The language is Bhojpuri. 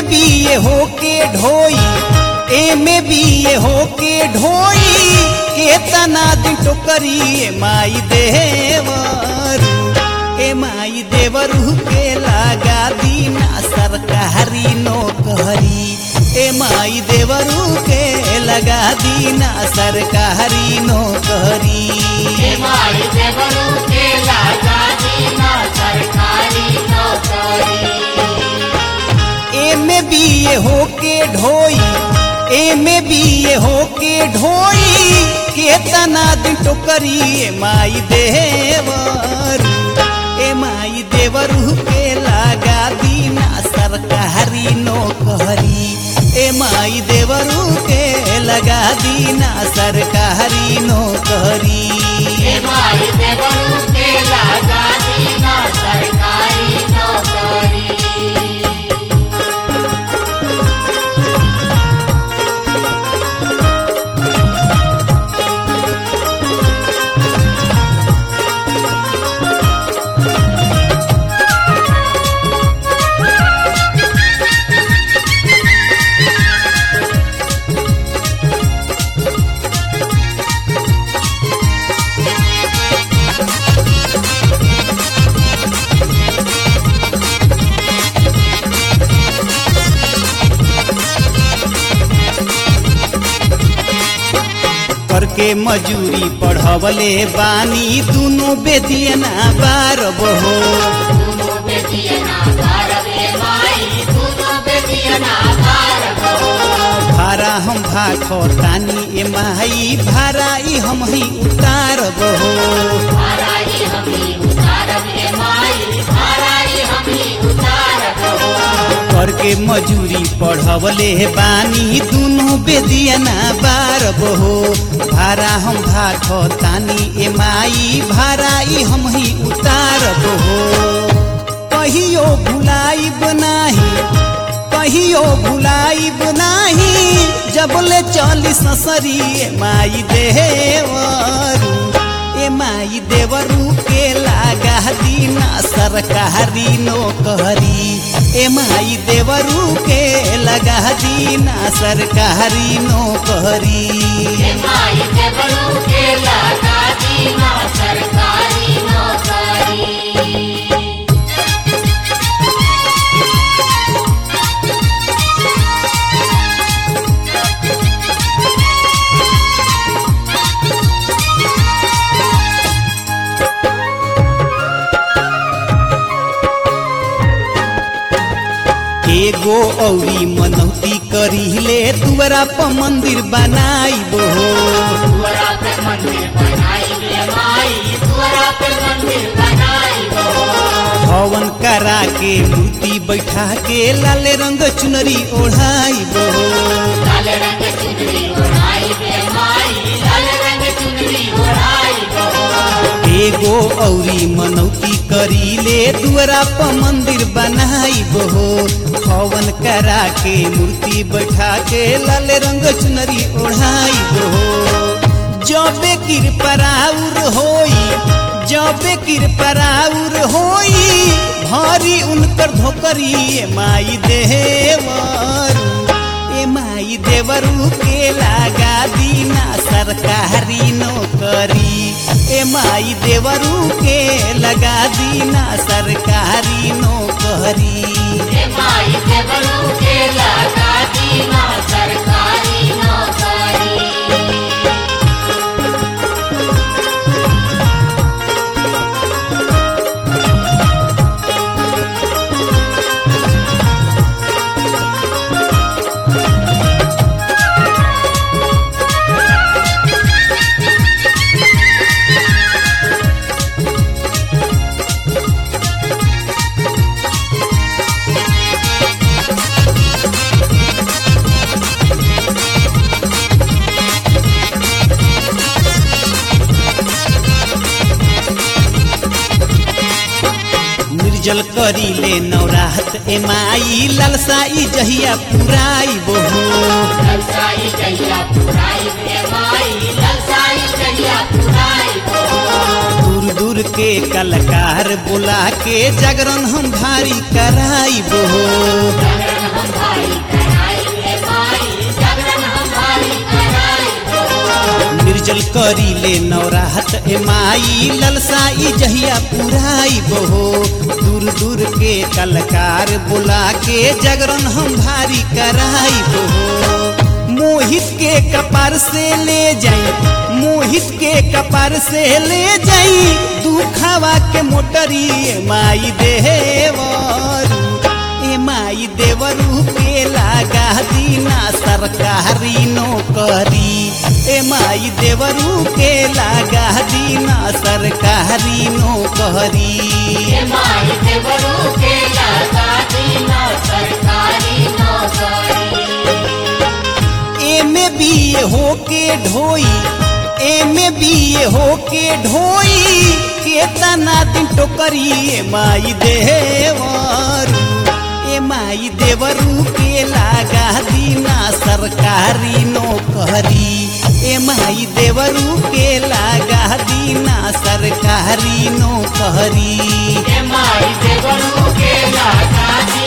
बीए होके ढोई एमे बीए होके ढोई केतना दिन टोकरी ए माई देवरू ए माई देवरू के लगा दीना सरकारी नौकरी ए माई देवरू के लगा दीना सरकारी नौकरी माई देवरू के लागा दीना सरकारी नौकरी एमे बीए होके ढोई एमे बीए होके ढोई केतना दिन टोकरी ए माई देवरू ए माई देवरू के लगा दीना सरकारी नौकरी ए माई देवरू के लगा दीना सरकारी नौकरी माई देवरू के लागा दीना सरकारी नौकरी करके मजूरी पढ़वले बानी दुनो बेदियना बारब हो दोनों बेटियां भारत माई दोनों बेटियां भारत भारा हम भाखो तानी ए माई भारा ई हम ही उतारब हो भाराई हमी उतारब ए माई भाराई हमी उतारब करके मजूरी पढ़वले बानी दुनो बेदियना बारब हो भारा हम भाखो तानी ए माई भारा ई हम ही उतारब हो कहियो भुलाइब नाही कहियो भुलाइब नाही जबले चली ससरी ए माई देवरू ए माई देवरू के लागा दीना सरकारी नौकरी ए माई देवरू के लगा दीना सरकारी नौकरी माई देवरू के लागा दीना सरकारी नौकरी एगो औरी मनौती करीले दुआरा पर मंदिर बनाइबो हो दुआरा पे मंदिर बनाई रे माई दुआरा पे मंदिर बनाई हवन करा के मूर्ति बैठा के लाल रंग चुनरी ओढ़ाइबो हो लाल रंग चुनरी ओढ़ाई रे माई लाल रंग चुनरी ओढ़ाई एगो औरी मनौती करीले दुआरा पर मंदिर बनाइबो हो हवन करा के मूर्ति बैठा के लाल रंग चुनरी ओढ़ाइबो हो जबे किरपराउर होई जबे किरपराउर होई भारी उनकर धोकरी ए माई देवरू ए माई देवरू के लागा दीना सरकारी नौकरी ए माई देवरू के लगा दीना सरकारी नौकरी रे माई देवरू के लागा दीना सरकारी नौकरी निर्जल करी ले नवरात ए माई ललसाई जहिया पुराई बोहो ललसाई जहिया पुराई रे माई ललसाई जहिया पुराई दूर दूर के कलाकार बुला के जागरण हम भारी कराई बोहो जागरण हम भाई चले नवरात ए माई ललसाई जहिया पुराई बहो दूर दूर के कलकार बुला के जगरन हम भारी कराई बहो मोहित के कपार से ले जाई मोहित के कपार से ले जाई दुखावा के मोटरी ए माई देवरू ए माई देवरू के लागा दीना सरकारी नौकरी ए माई देवरू के लागा दीना सरकारी नौकरी ये माई देवरू के लागा दीना सरकारी नौकरी एमे बी ए होके ढोई एमे बी ए होके ढोई केतना दिन टोकरी ए माई देवरू ए माई देवरू के लागा दीना सरकारी नौकरी ए माई देवरू के लागा दीना सरकारी नौकरी ये माई देवरू के लागा